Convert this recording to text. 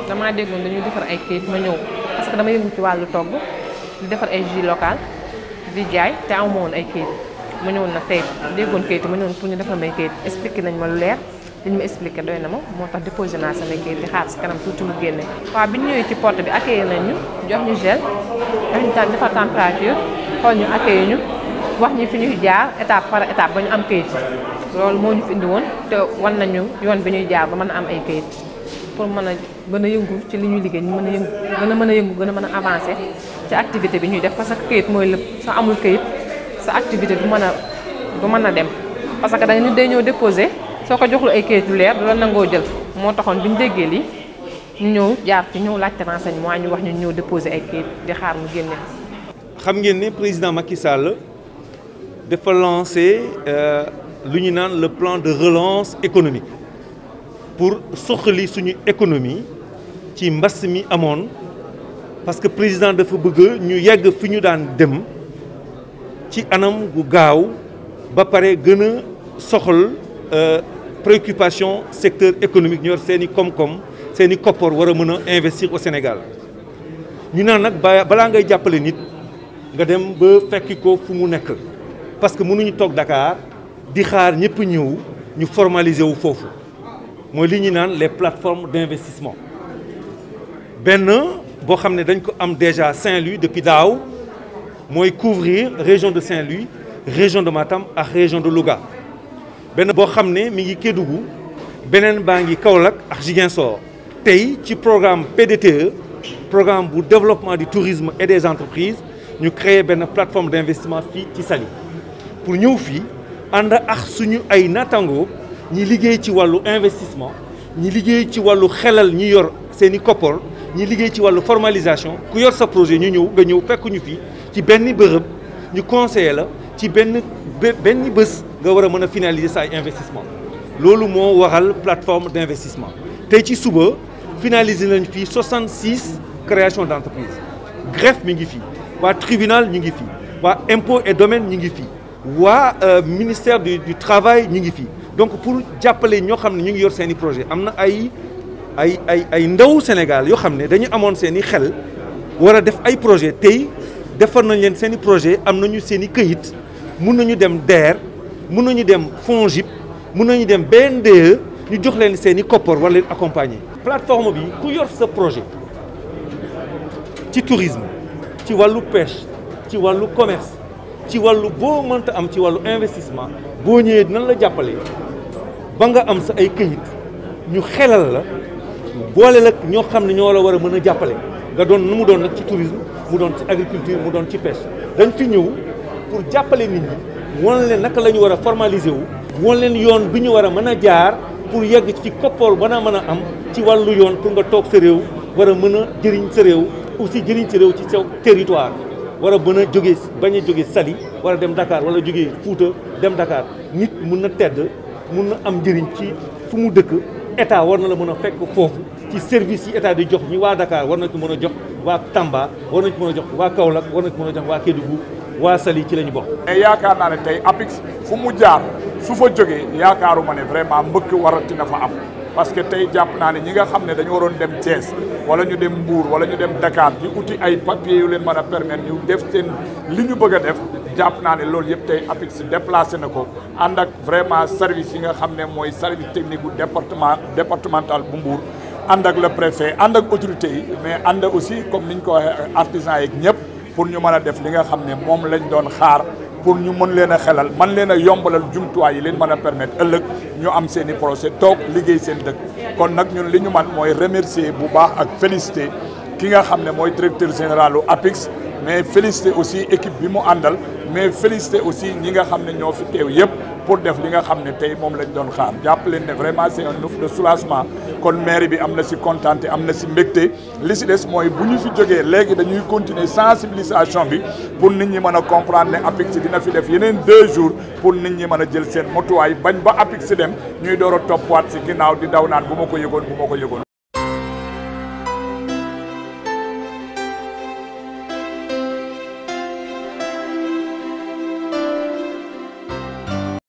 damaa déggoon dañuy defar ay kayit ma ñëw parce que dama yëngu ci wàllu togg di defar ay jus local di jaay te amu woon ay kayit ma ñëwoon nag tey déggoon kayit ma ñëwoon pour ñu defar may kayit expliqué nañ ma lu leer li ñu ma expliqué doy na ma moo tax déposé naa samay kayit di xaar si kanam tuuti mu génne. waaw bi ñu ñëwee ci porte bi accueillir nañ ñu jox ñu gel jox ñu tam defar température xool ñu accueillir ñu wax ñu fi ñuy jaar étape par étape ba ñu am kayit loolu moo ñu fi indi woon te wan nañu yoon bi ñuy jaar ba mën a am ay kayit pour mën a gën a yëngu ci li ñuy liggéey ñu mën a yëngu gën a mën a yëngu gën a mën a avancer ci activité bi ñuy def parce que kayit mooy lépp soo amul kayit sa activité du mën a du mën a dem parce que da nga nit day ñëw déposé soo ko joxlu ay kayit yu leer du la nangoo jël moo taxoon bi ñu déggee lii ñu ñëw jaar fi ñëw laajte renseignement ñu wax ñu ñëw déposé ay kayit di xaar mu génne. xam ngeen ne président Macky Sall dafa lancé lu ñu naan le plan de relance économique pour soxali suñu économie ci mbas mi amoon parce que président dafa bëgg ñu yegg fi ñu daan dem ci anam gu gaaw ba pare gën a soxal préoccupation secteur économique ñu yor seen i koom-koom seen i koppar war a mën a investir au Sénégal ñu naan nag ba balaa ngay jàppale nit nga dem ba fekki ko fu mu nekk parce que mënuñu toog Dakar di xaar ñëpp ñëw ñu formaliser wu foofu mooy li ñu naan les plateformes d'investissement benn boo xam ne dañ ko am déjà Saint-Louis depuis daaw mooy couvrir région de Saint-Louis région de Matam ak région de Louga benn boo xam ne mi ngi Kédougou beneen baa ngi Kaolack ak Ziguinchor tey ci programme PDTE programme bu développement du tourisme et des entreprises ñu créer benn plateforme d'investissement fii ci Saly pour ñëw fii ànd ak suñu ay nattangoo ñi liggéey ci wàllu investissement ñi liggéey ci wàllu xelal ñi yor seen i koppar ñi liggéey ci wàllu formalisation ku yor sa projet ñu ñëw nga ñëw fekk ñu fii ci benn bërëb ñu conseiller la ci benn benn bés nga war a mën a finaliser sa ay investissement loolu moo waral plateforme d'investissement tey ci suba finaliser nañ fii 66 création d'entreprise greffe mi ngi fii waa tribunal ñu ngi fii waa impôt et domaine ñu ngi fii waa ministère du du travail ñu ngi fii donc pour jàppale ñoo xam ne ñu ngi yor seen i projet am na ay ay ay ay ndaw Sénégal yoo xam ne dañu amoon seen i xel war a def ay projet tey defar nañ leen seen i projet am nañu seen i këyit mun nañu dem DER mun nañu dem FONGIP mun nañu dem BNDE ñu jox leen seen i koppar war leen accompagner. plateforme bi ku yor sa projet ci tourisme ci wàllu pêche ci wàllu commerce ci wàllu boo mënta am ci wàllu investissement boo ñëwee dinañ la jàppale ba nga am sa ay këyit ñu xelal la boole la ñoo xam ne ñoo la war a mën a jàppale nga doon nu mu doon nag ci tourisme mu doon ci agriculture mu doon ci pêche dañ fi ñëw pour jàppale nit ñi wan leen naka la ñu war a formaliser wu wan leen yoon bi ñu war a mën a jaar pour yegg ci koppool ba naa mën a am ci wàllu yoon pour nga toog sa réew war a mën a jëriñ sa réew aussi jëriñ sa réew ci sa territoire war a mën a jógee bañ a jógee Saly war a dem Dakar wala jógee Fouta dem Dakar nit mun na tedd mun na am njëriñ ci fu mu dëkk état war na la mën a fekk foofu ci service yi état di jox ñi waa Dakar war na ko mën a jox waa Tamba war nañ ko mën a jox waa Kaolack war nañ ko mën a jox waa Kédougou waa Saly ci la ñu bokk. mais yaakaar naa ne tey APIX fu mu jaar su fa jógee yaakaaruma ne vraiment mbëkk warati na fa am parce que tey jàpp naa ne ñi nga xam ne dañu waroon dem Thiès wala ñu dem Mbour wala ñu dem Dakar di uti ay papiers yu leen mën a permettre ñu def seen li ñu bëgg a def jàpp naa ne loolu yëpp tey APIX déplacé na ko ànd ak vraiment service yi nga xam ne mooy service technique bu département départemental bu Mbour ànd ak le préfet ànd ak autorité yi mais ànd aussi comme ni ñu ko waxee artisans yeeg ñëpp pour ñu mën a def li nga xam ne moom lañ doon xaar pour ñu mën leen a xelal man leen a yombalal jumtuwaay yi leen mën a permettre ëllëg ñu am seen i projet toog liggéey seen dëkk kon nag ñun li ñu man mooy remercier bu baax ak féliciter ki nga xam ne mooy directeur général u APIX mais féliciter aussi équipe bi mu àndal mais féliciter aussi ñi nga xam ne ñoo fi teew yëpp pour def li nga xam ne tey moom lañ doon xaar jàpp leen ne vraiment c'est un ouf de soulagement kon maire bi am na si kontaante am na si mbégte li si des mooy bu ñu fi jógee léegi dañuy continuer sensibilisation bi pour nit ñi mën a comprendre ne APIX dina fi def yeneen deux jours pour nit ñi mën a jël seen motuwaay bañ ba APIX dem ñuy door a toppwaat si ginnaaw di daw naan bu ma ko yëgoon bu ma ko yëgoon